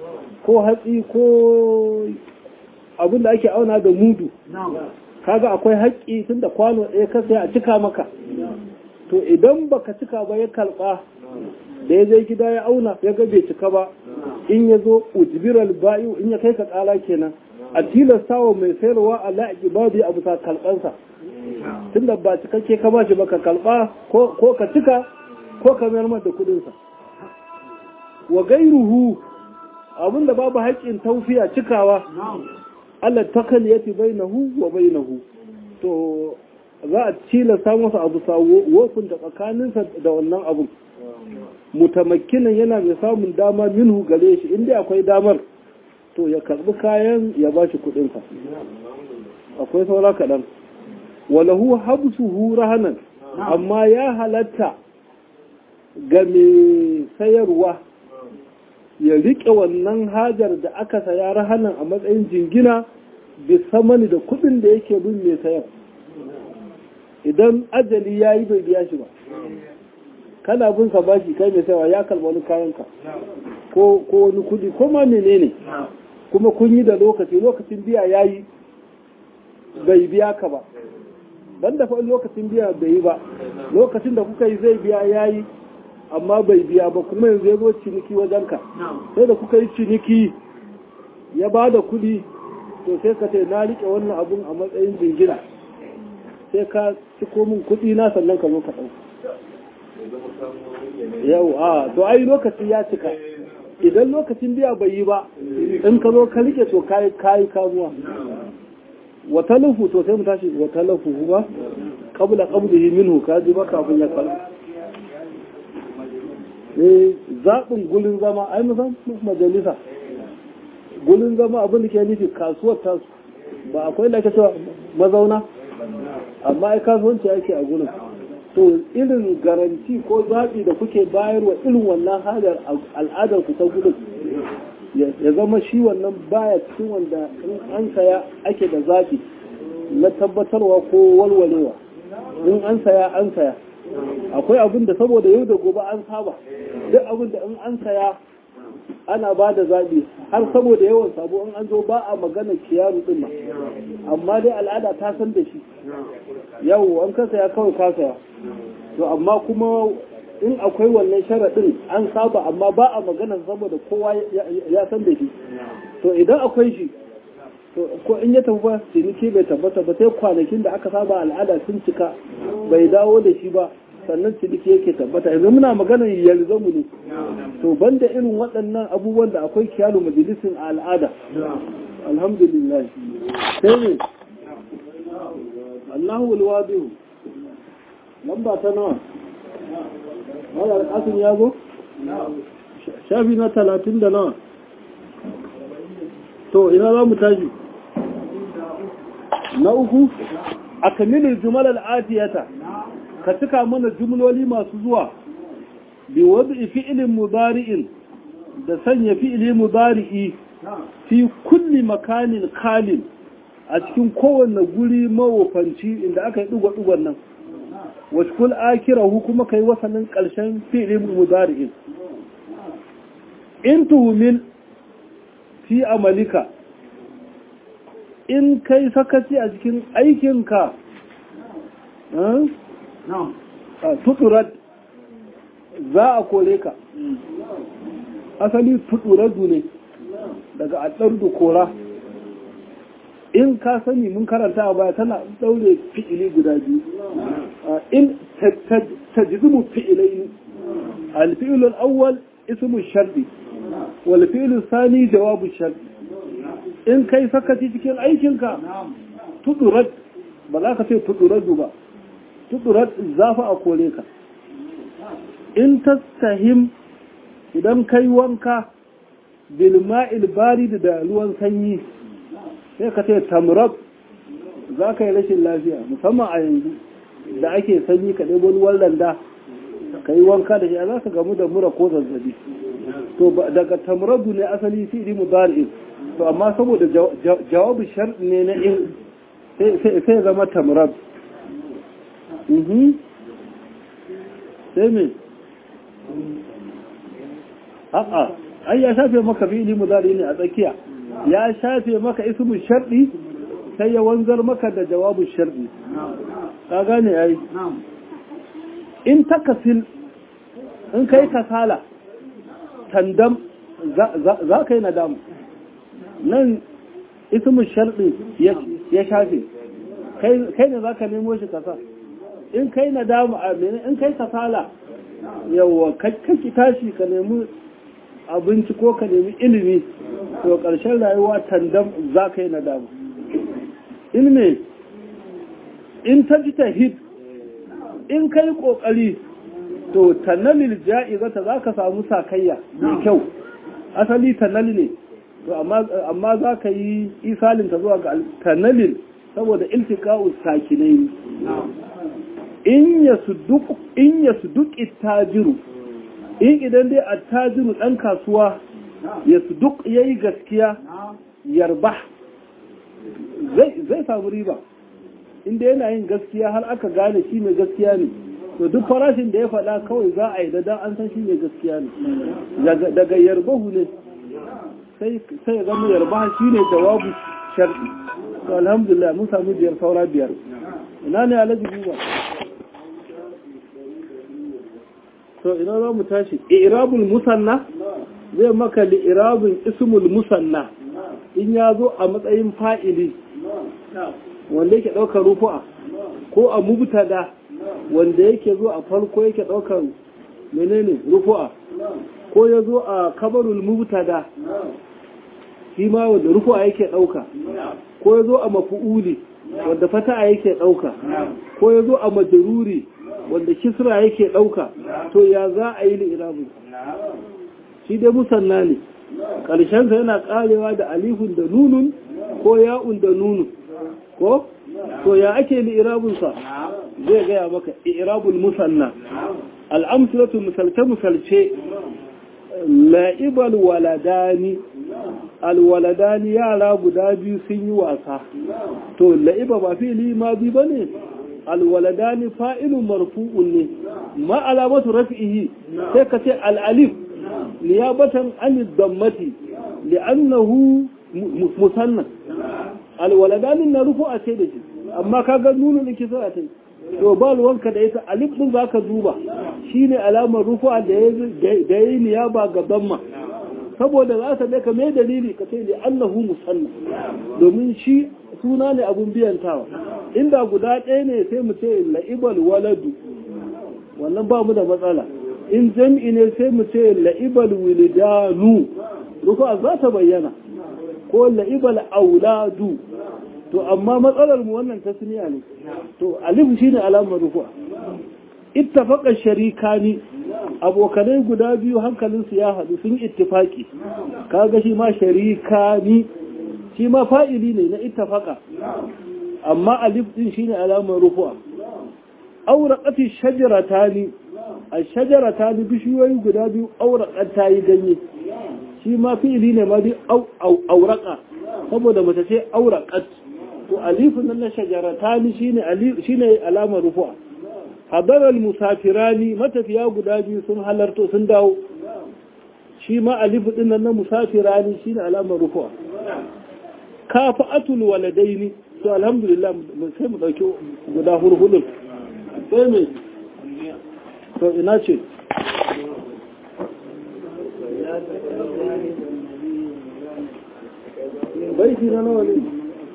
Speaker 1: ko hatsi ko abin da ake auna da mudu kaga akwai haƙƙi tun da kwano ɗaya ka sai a cika maka to idan baka cika ba ya karɓa da ya zai gida ya auna ya ga bai cika ba in ya zo ujibiral bayu in ya kai ka ƙala kenan a tilasta wa mai sayarwa a la'aƙi babu a bisa kalɓansa tun da ba cikakke ka bashi ba ka kalɓa ko ka cika ko ka mayar da kuɗinsa wa gairuhu abinda babu haƙƙin taufiya cikawa Allah takaliyati bainahu wa bainahu to za a tilasta masa abu sawo wofin da tsakaninsa da wannan abun mutamakkinan yana mai samun dama minhu gare shi inda akwai damar to ya karbi kayan ya ba shi kudinsa akwai saura kaɗan walahu habsuhu rahanan amma ya halatta ga mai sayarwa ya riƙe wannan hajar da aka saya rahanan a matsayin jingina bisa mani da kudin da yake bin mai sayar idan ajali ya yi bai biya shi ba kana bin ka bashi kai mai sayarwa ya kalba wani kayanka ko wani kudi ko ma menene kuma kun yi da lokaci lokacin biya ya yi bai biya ka ba ban da fa'in lokacin biya bai yi ba lokacin da kuka yi zai biya ya yi amma bai biya ba kuma yanzu ya zo ciniki wajenka sai da kuka yi ciniki ya ba da kudi to sai ka ce na riƙe wannan abun a matsayin jingina sai ka ciko min kudi na sannan ka zo ka ɗau yau a to ai lokaci ya cika idan lokacin biya bai yi ba in ka zo ka rike to kayi kayi kamuwa wa talafu to sai mu tashi wa talafu ba qabla qabdihi minhu ka ji ba kafin ya kalla eh zaɓin gulin zama ai mu san majalisa gulin zama abin da ke nufi kasuwar tasu ba akwai da cewa mazauna amma ai kasuwanci ake a gulin to irin garanti ko zaɓi da kuke bayarwa irin wannan halar al'adar ku ta gudun ya zama shi wannan baya cikin wanda in an saya ake da zaɓi na tabbatarwa ko walwalewa in an saya an saya akwai abin da saboda yau da gobe an saba duk abin da in an saya ana ba da zaɓi har saboda yawan sabo in an zo ba a magana kiyaru ɗin ma amma dai al'ada ta san da shi yau an ka saya kawai ka saya to amma kuma in akwai wannan sharaɗin an saba amma ba a magana saboda kowa ya san da shi to idan akwai shi to ko in ya tafi ba ciniki bai tabbata ba sai kwanakin da aka saba al'ada sun cika bai dawo da shi ba sannan ciniki yake tabbata yanzu muna maganar yalzamu ne to banda irin waɗannan abubuwan da akwai kiyalu majalisin a al'ada alhamdulillah sai ne Allahu alwadihu lamba ta nawa wala alƙasin ya zo shafi na talatin da nawa to ina za mu tashi na uku a kamilin jumalar adiyata ka cika mana jumloli masu zuwa bi wadda fi'ilin mudari'in da sanya fi'ili mudari'i fi kulli makanin kalin a cikin kowanne guri mawofanci inda aka yi ɗuga-ɗugan nan wasu kul akirahu kuma kai wasanin ƙarshen fi'ilin mudari'in in tuhumin fi amalika in kai sakaci a cikin aikinka tuturat za a kore ka asali tuturadu ne daga aɗardu kora in ka sani mun karanta a baya tana ɗaure fi'ili guda biyu in tajizumu fi'ilai alfi'ilul awwal ismu shardi wal fi'ilul sani jawabu shardi in kai sakaci cikin aikinka tudurat ba za ka ce tuduradu ba tudurat zafi a kore ka in tastahim idan kai wanka bilma'il barid da ruwan sanyi sai ka ce tamrab za ka yi rashin lafiya musamman a yanzu da ake sanyi ka ɗebo ruwan landa ka yi wanka da shi za ka gamu da mura ko zazzabi to daga tamradu ne asali fi'li mudari'in to amma saboda jawabu shar'i ne na in sai zama tamrad sai me a'a ai ya shafe maka fi'ili mudari ne a tsakiya ya shafe maka ismu sharɗi sai ya wanzar maka da jawabin sharɗi ka gane ai in takasil in kai kasala tandam za ka yi nadamu nan ismin sharɗi ya shafe kai ne za ka nemo shi kasa in kai nadamu a mene in kai kasala yawa kakki tashi ka nemi abinci ko ka nemi ilimi to ƙarshen rayuwa tandam za ka yi nadamu in ne in ta ji ta hid in kai ƙoƙari to tannalil ja'izata za ka samu sakayya mai kyau asali tannali ne to amma za ka yi isalinta zuwa ga tannalil saboda iltika'u sakinai in ya su duk tajiru in idan dai attajiru ɗan kasuwa ya su duk ya yi gaskiya yarba zai samu riba inda yana yin gaskiya har aka gane shi mai gaskiya ne to duk farashin da ya faɗa kawai za a yi da dan an san shi mai gaskiya ne daga yarbahu ne sai ya zama yarbaha shi ne jawabu sharɗi to alhamdulillah mun samu biyar saura biyar ina ne alaji buba to ina za mu tashi irabul musanna zai maka li irabul ismul musanna in ya zo a matsayin fa'ili wanda yake ɗaukar rufu'a ko a mubtada wanda yake zo a farko yake ɗaukar menene rufu'a ko ya zo a kabarul mubtada shi ma wanda rufu'a yake ɗauka ko ya zo a mafu'uli wanda fata'a yake ɗauka ko ya zo a majaruri wanda kisra yake ɗauka to ya za a yi li'irabu shi dai musanna ne ƙarshensa yana ƙarewa da alifun da nunun ko ya'un da nunun ko to ya ake li'irabunsa zai gaya maka irabul musanna al'amsulatu misalce misalce la'ibal waladani alwaladani yara guda biyu sun yi wasa to la'iba ba fili ma bi ba ne alwaladani fa'ilun marfu'un ne ma alamatu rafi'ihi sai ka ce al'alif niyabatan an dammati li'annahu musanna alwaladani na rufu a ce da shi amma ka ga nuna da kisa a ta to ba ruwanka da ita alif din zaka duba shine alamar rufu'a da ya yi niyaba ga damma saboda za ta daka mai dalili ka ce da Allahu musanna domin shi suna ne abun biyantawa inda guda ɗaya ne sai mu ce la'ibal waladu wannan ba mu da matsala in jam'i ne sai mu ce la'ibal wilidanu rufa za ta bayyana ko la'ibal auladu to amma matsalar mu wannan tasniya ne to alif shine alamar rufa ittafaqa sharikani abokanai guda biyu hankalinsu ya haɗu sun ittifaki kaga shi ma sharikani shi ma fa'ili ne na ittafaka amma alif din shine alamar rufu'a auraqati shajaratani ash-shajaratani bishiyoyi guda biyu auraqat tayi ganye shi ma fi'ili ne ma bi auraqa saboda mace ce auraqat to alifun nan na shajaratani shine alif shine alamar rufu'a hadarar musafirani matafiya guda biyu sun halarto sun dawo shi ma alifu dinnan na musafirani shine alamar rufuwa kafa'atul waladaini to alhamdulillah sai mu dauki guda hurhudun sai me to ina ce baiti na nawa ne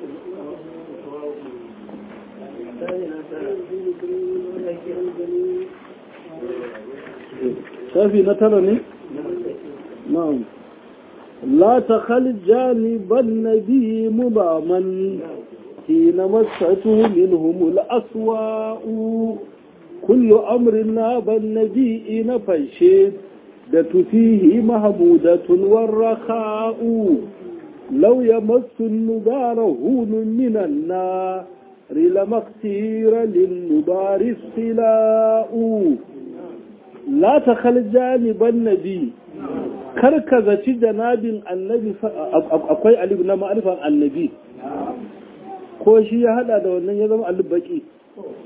Speaker 1: shafi na tara ne? na'am la ta khaljani ban nabi mubaman hina masatu minhum al-aswa'u kullu amrin na ban nabi na fashe da tufihi mahmudatun warrakha'u law yamassu an-nubara hunun minan nar لمقتير للنبار الصلاء لا تخل جانب النبي karkazaci janabin annabi akwai alif na ma'arifan annabi ko shi ya hada da wannan ya zama alif baki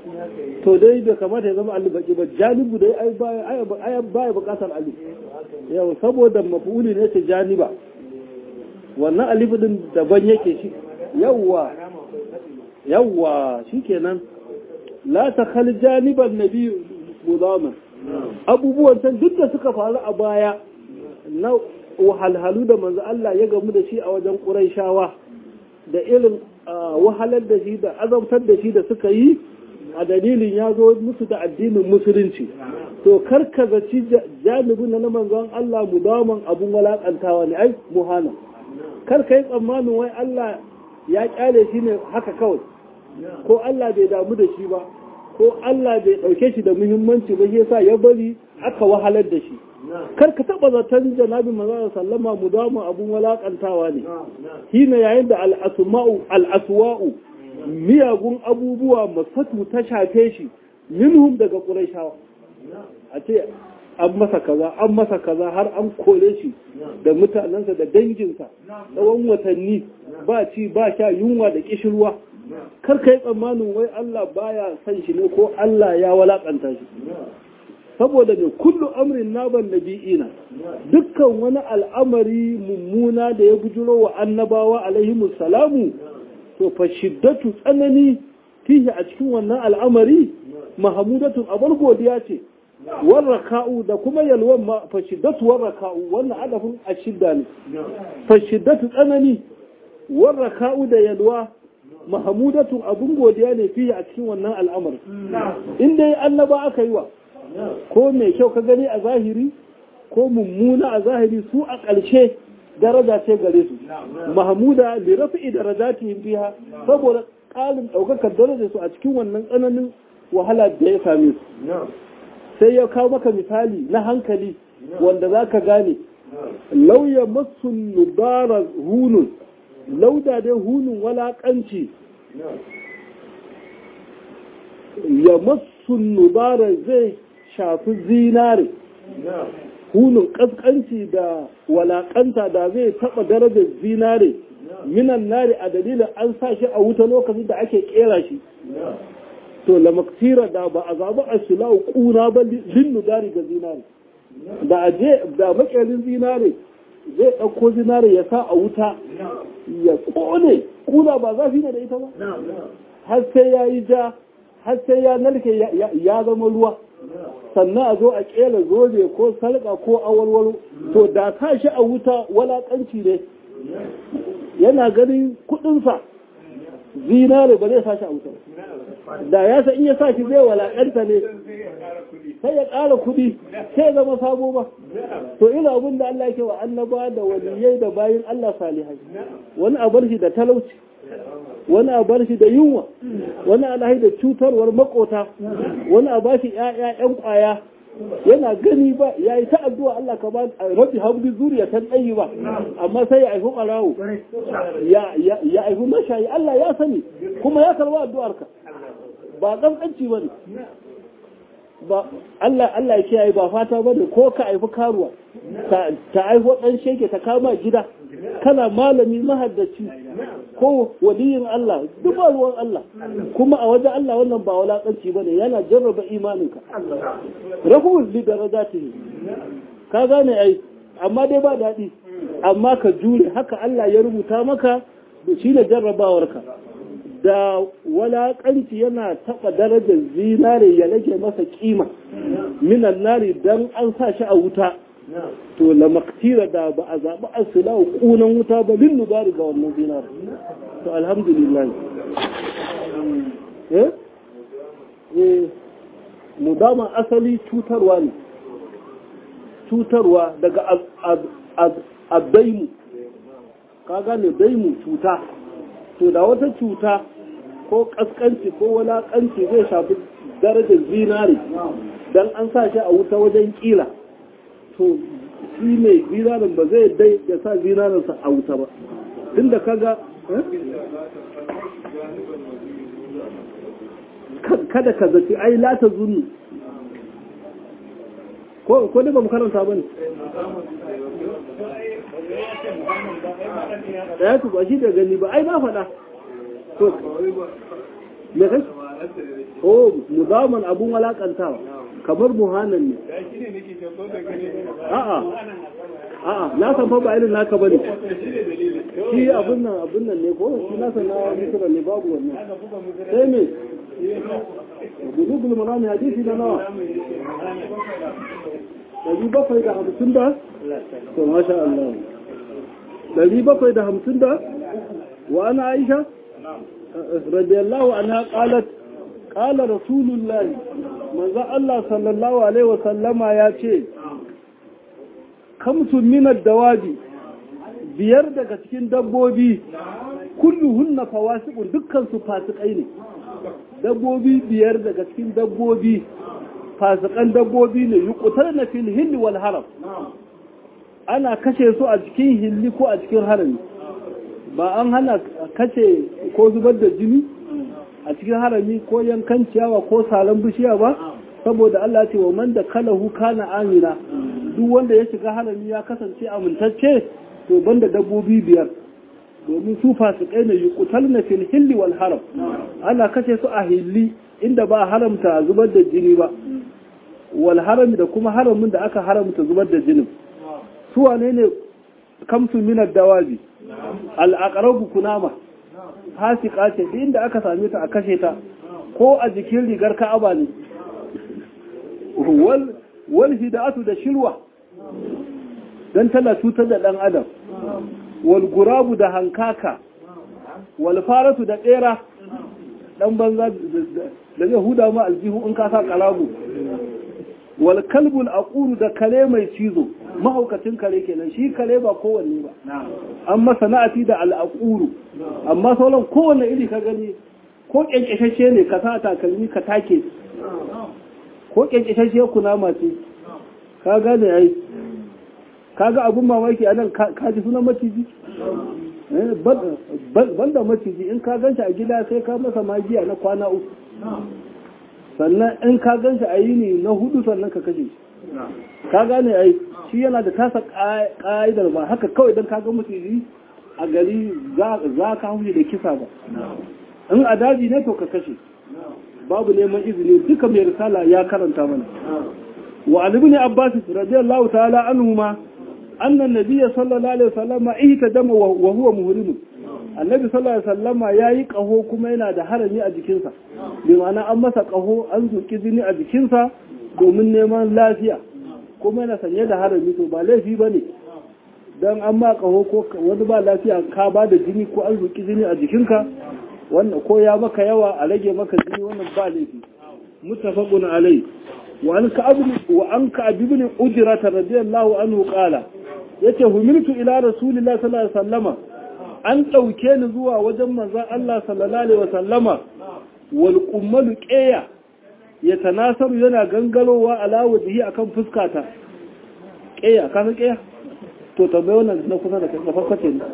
Speaker 1: to dai bai kamata ya zama alif baki ba janibu dai ai baya bukatar alif yau saboda mafuli ne ta janiba wannan alifu din daban yake shi yawwa yawwa shikenan la ta khal janiban nabi mudaman abubuwan can duk da suka faru a baya na wahalhalu da manzo Allah ya gamu da shi a wajen Qurayshawa da irin wahalar da shi da azabtar da shi da suka yi a dalilin ya zo musu da addinin musulunci to karkazaci janibin na manzon Allah mudaman abun walakantawa ne ai muhana karka yi tsammanin wai Allah ya kyale shi ne haka kawai ko Allah bai damu da shi ba ko Allah bai ɗauke shi da muhimmanci ba yasa ya bari aka wahalar da shi kar ka taɓa zaton janabi manzo sallama mu dama abun walakantawa ne shine yayin da al'asma'u al'aswa'u miyagun abubuwa masatu ta shafe shi minhum daga quraishawa a ce an masa kaza an masa kaza har an kore shi da mutanensa da danginsa tsawon watanni ba ci ba sha yunwa da kishirwa kar ka yi tsammanin wai Allah baya son shi ne ko Allah ya walakanta shi saboda ne kullu amrin naban nabi'ina dukkan wani al'amari mummuna da ya bujuro wa annabawa alaihi salamu to fa shiddatu tsanani fihi a cikin wannan al'amari mahamudatun abar godiya ce warraka'u da kuma yalwan ma fa shiddatu warraka'u wannan adafin ashidda ne fa shiddatu tsanani warraka'u da yalwa mahamudatun abun godiya ne fiye a cikin wannan al'amari in dai annaba aka yi wa ko mai kyau ka gani a zahiri ko mummuna a zahiri su a ƙarshe daraja ce gare su mahamuda li rafi'i darajatihim biha saboda ƙalin ɗaukakar darajar su a cikin wannan tsananin wahala da ya same su sai ya kawo maka misali na hankali wanda za ka gane lauya masu nubara hunun lauda dai hunun walaƙanci ya masu nubara zai shafi zinare hunun ƙasƙanci da walaƙanta da zai taɓa darajar zinare minan nari a dalilin an sa shi a wuta lokacin da ake ƙera shi to lamaktira da ba a zaɓi a shilau ƙuna ba linnu dari ga zinare da aje da makerin zinare zai ɗauko zinare ya sa a wuta ya ƙone ƙuna ba zafi ne da ita ba har sai ya yi ja har sai ya narke ya zama ruwa sannan a zo a ƙela zobe ko salƙa ko awalwalo to da ta shi a wuta walaƙanci ne yana ganin kuɗinsa zinare ba zai sa shi a wuta da ya san in ya sa shi zai walakanta ne sai ya ƙara kuɗi sai ya zama sabo ba to ina abin da Allah yake wa annaba da waliyai da bayin Allah salihai wani a bar shi da talauci wani a bar shi da yunwa wani a lahi da cutarwar makota wani a bashi ƴaƴa ƴan ƙwaya yana gani ba ya yi ta addu'a Allah ka ba rabbi habli zuriya tan ɗayi ba amma sai ya aifi ɓarawo ya aifi mashayi Allah ya sani kuma ya karba addu'arka ba ƙanƙanci ba ne ba Allah Allah ya kiyaye ba fata ba ne ko ka aifi karuwa ta aifo ɗan sheke ta kama gida kana malami mahaddaci ko waliyin Allah duk ruwan Allah kuma a wajen Allah wannan ba walakanci bane yana jarraba imaninka rahul li darajatihi ka gane ai amma dai ba daɗi amma ka jure haka Allah ya rubuta maka da shi da jarrabawarka da walakanci yana taɓa darajar zinare ya rage masa kima minan nari dan an sa shi a wuta to la maktira da ba a zaɓi asila ƙunan wuta ba lin nubari ga wannan zinar to alhamdulillah eh eh mudama asali cutarwa ne cutarwa daga addaimu ka gane daimu cuta to da wata cuta ko kaskanci ko walakanci zai shafi darajar zinare dan an sa shi a wuta wajen kila to shi mai zinarin ba zai dai ya sa zinarinsa a wuta ba tun da kaga kada ka zaci ai lata zunnu ko ko ba mu karanta ba ne da ya ba shi da gani ba ai na faɗa to me kai oh muzaman abun walakantawa kamar muhanan ne a'a a'a na san fa ba irin naka bane shi abun nan abun nan ne ko shi na san na misra ne babu wannan sai me bulugul marami hadisi na nawa dari bakwai da hamsin da to masha Allah dari bakwai da hamsin da wa ana aisha radiyallahu anha qalat qala rasulullah manzo Allah sallallahu alaihi wa sallama ya ce kamsun minar dawabi biyar daga cikin dabbobi kulluhunna fawasiqun dukkan su fasikai ne dabbobi biyar daga cikin dabbobi fasikan dabbobi ne yuqtalna fil hilli wal haram ana kashe su a cikin hilli ko a cikin harami ba an hana kashe ko zubar da jini a cikin harami ko yankan ciyawa ko salon bishiya ba saboda Allah ce wa man da kalahu kana amina duk wanda ya shiga harami ya kasance amintacce to banda dabbobi biyar domin su fasikai ne yuqtalna fil hilli wal haram ana kashe su a hilli inda ba haramta zubar da jini ba wal harami da kuma haramin da aka haramta zubar da jinin su wane ne kamsu minar dawabi al aqrabu kunama fasika ce inda aka same ta a kashe ta ko a jikin rigar ka'aba ne wal wal hidatu da shirwa dan tana cutar da dan adam wal gurabu da hankaka wal faratu da tsera dan banza da zai huda ma aljihu in ka sa kalabu wal kalbul aquru da kare mai cizo mahaukacin kare kenan shi kare ba kowanne ba an masa na'ati da al aquru amma sauran kowanne iri ka gani ko kyankyashashe ne ka sa takalmi ka take ko kyankyashashe kunama ce ka gane ai kaga abun mamaki anan ka ji sunan maciji banda maciji in ka ganshi a gida sai ka masa magiya na kwana uku sannan in ka ganshi a yini na hudu sannan ka kashe ka gane ai shi yana da tasa ka'idar ba haka kawai don ka ga maciji a gari za ka haushi da kisa ba in a daji ne to ka kashe babu neman izini duka mai risala ya karanta mana wa alibni abbas radiyallahu ta'ala anhu ma annan nabiyya sallallahu alaihi wasallam ihtadama wa huwa muhrim annabi sallallahu alaihi wasallam yayi kaho kuma yana da harami a jikinsa bi ma'ana an masa kaho an zuki jini a jikinsa domin neman lafiya kuma yana sanye da harami to ba laifi bane dan an ma kaho ko wani ba lafiya ka ba da jini ko an zuki jini a jikinka wannan ko ya maka yawa a rage maka jini wannan ba laifi muttafaqun alai wa an ka'ab wa an ka'ab ibn ujra radiyallahu anhu qala yace humiltu ila rasulillahi sallallahu alaihi wasallama an dauke ni zuwa wajen manzon Allah sallallahu alaihi wasallama wal qummalu qiya yatanasaru yana gangarowa ala wajhi akan fuskata qiya ka san qiya to tambaye wannan na kusa da kai farkace ne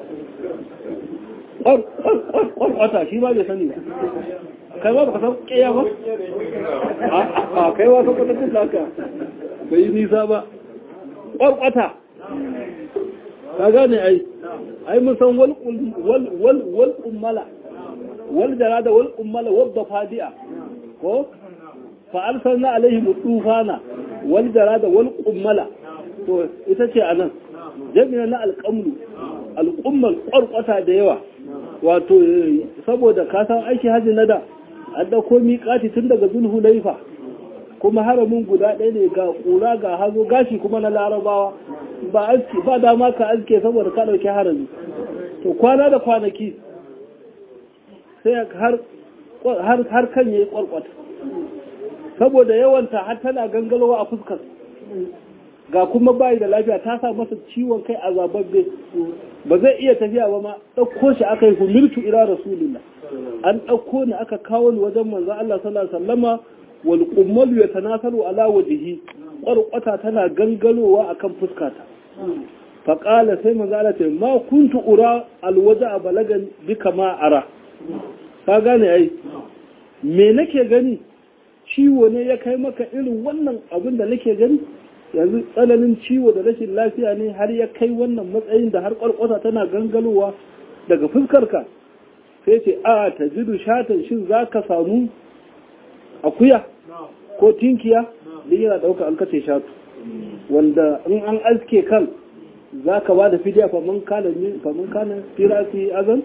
Speaker 1: wata shi ba bai sani ba kai ba ka san ƙiya ba a kai wa ka kwatattun da aka bai yi nisa ba ƙwarƙwata ka gane ai ai mun san wal ummala wal jarada wal ummala wadda fadi'a ko fa'arsar na alaihi mutufana wal jarada wal ummala to ita ce a nan jami'a na alƙamlu al'ummar ƙwarƙwata da yawa wato saboda kasan aiki hajji na da an ɗauko miƙati tun daga zulhu laifa kuma haramin guda ɗaya ne ga ƙura ga hazo gashi kuma na larabawa ba aski ba dama ka aske saboda ka ɗauki harami to kwana da kwanaki sai har kan ya yi ƙwarƙwata saboda yawanta har tana gangalowa a fuskar ga kuma bayi da lafiya ta sa masa ciwon kai a zababbe ba zai iya tafiya ba ma ɗauko shi aka yi humiltu ila rasulillah an ɗauko ni aka kawo ni wajen manzo Allah sallallahu alaihi wasallama wal qummalu yatanasalu ala wajhi qarqata tana gangalowa akan fuskata fa qala sai manzo Allah ce ma kuntu ura al waja balagan bika ma ara ka gane ai me nake gani ciwo ne ya kai maka irin wannan abin da nake gani yanzu tsananin ciwo da rashin lafiya ne har ya kai wannan matsayin da har kwarkwata tana gangalowa daga fuskarka sai ce a ta jidu shatan shin za ka samu akuya ko tinkiya duk yana ɗauka an kace shatu wanda in an aske kan za ka ba da fidiya faman kana faman kana firasi azan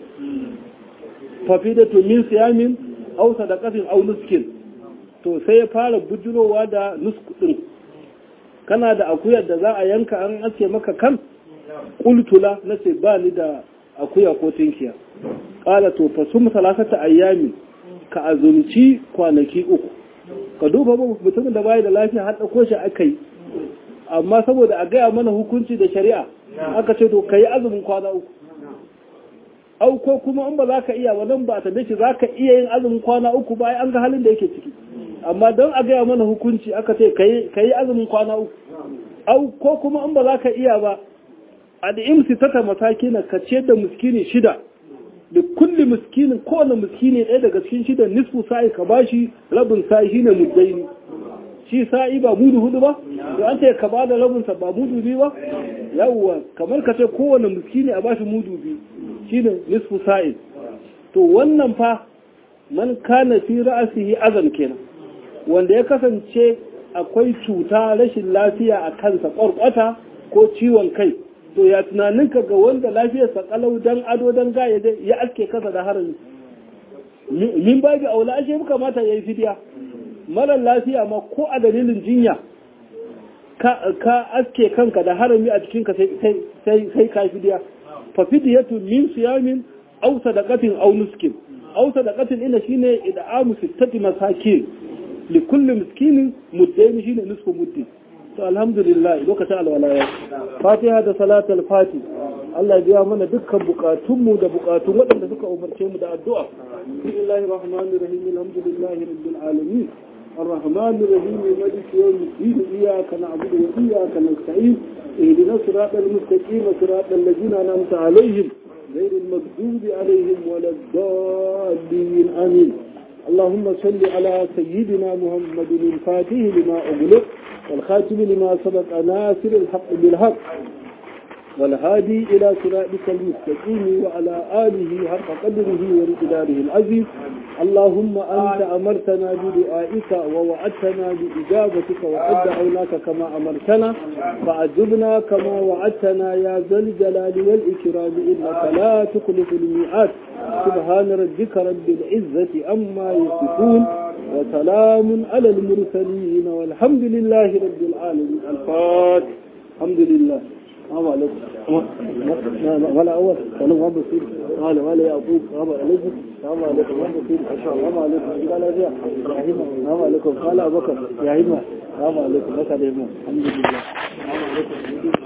Speaker 1: fafidatu min siyamin aw sadaqatin aw nuskin to sai ya fara bujurowa da nusku din kana da akuyar da za a yanka an aske maka kan kultula nace ba ni da akuya ko tinkiya qala to fa sum salasata ayyami ka azumci kwanaki uku ka duba mutumin da bai da lafiya har dauko shi akai amma saboda a gaya mana hukunci da shari'a aka ce to kai azumin kwana uku au ko kuma in ba za ka iya ba nan ba ta dace za ka iya yin azumin kwana uku ba an ga halin da yake ciki amma don a gaya mana hukunci aka ce ka yi azumin kwana uku au ko kuma in ba za ka iya ba a da imsi ta mataki na ka ce da muskini shida da kulli miskinin kowane miskini ɗaya daga cikin shida nisfu sa'i ka bashi rabin sa'i shine muddaini shi sa'i ba mudu hudu ba to an ce ka ba da rabinsa ba mudu biyu ba yawwa kamar ka ce kowane miskini a bashi mudu biyu shine nisfu sa'i to wannan fa man kana fi ra'asihi azan kenan wanda ya kasance akwai cuta rashin lafiya a kansa ƙwarƙwata ko ciwon kai to ya tunaninka ga wanda lafiyarsa kalau dan ado dan gaya ya aske kasa da harami min babu aula ashe muka mata yayi fidiya mara lafiya ma ko a dalilin jinya ka aske kanka da harami a cikinka sai ka fidiya fa fidiyatu min siyamin aw sadaqatin aw nuskin aw sadaqatin ina shine id'amu sittati masakin li kulli miskinin muddaini shine nisfu muddi to alhamdulillah lokacin alwala fatiha da salatul fati Allah ya biya mana dukkan bukatunmu da bukatun waɗanda suka umarce mu da addu'a bismillahir rahmanir rahim alhamdulillahi rabbil alamin الرحمن الرحيم مالك يوم الدين إياك نعبد وإياك نستعين اهدنا الصراط المستقيم صراط الذين أنعمت عليهم غير المغضوب عليهم ولا الضالين آمين اللهم صل على سيدنا محمد الفاتح لما أغلق والخاتم لما سبق ناصر الحق بالحق والهادي إلى صراطك المستقيم وعلى آله حق قدره ومقداره العزيز اللهم أنت أمرتنا بدعائك ووعدتنا بإجابتك وقد دعوناك كما أمرتنا فأجبنا كما وعدتنا يا ذا الجلال والإكرام إنك لا تخلف الميعاد سبحان ربك رب العزة أما يصفون وسلام على المرسلين والحمد لله رب العالمين الفاتح الحمد لله السلام عليكم ولا أول ولا ما بصير قال ولا يعقوب السلام عليكم السلام عليكم ما بصير السلام عليكم قال يا السلام عليكم قال أبو بكر يا هيما السلام عليكم الحمد لله السلام عليكم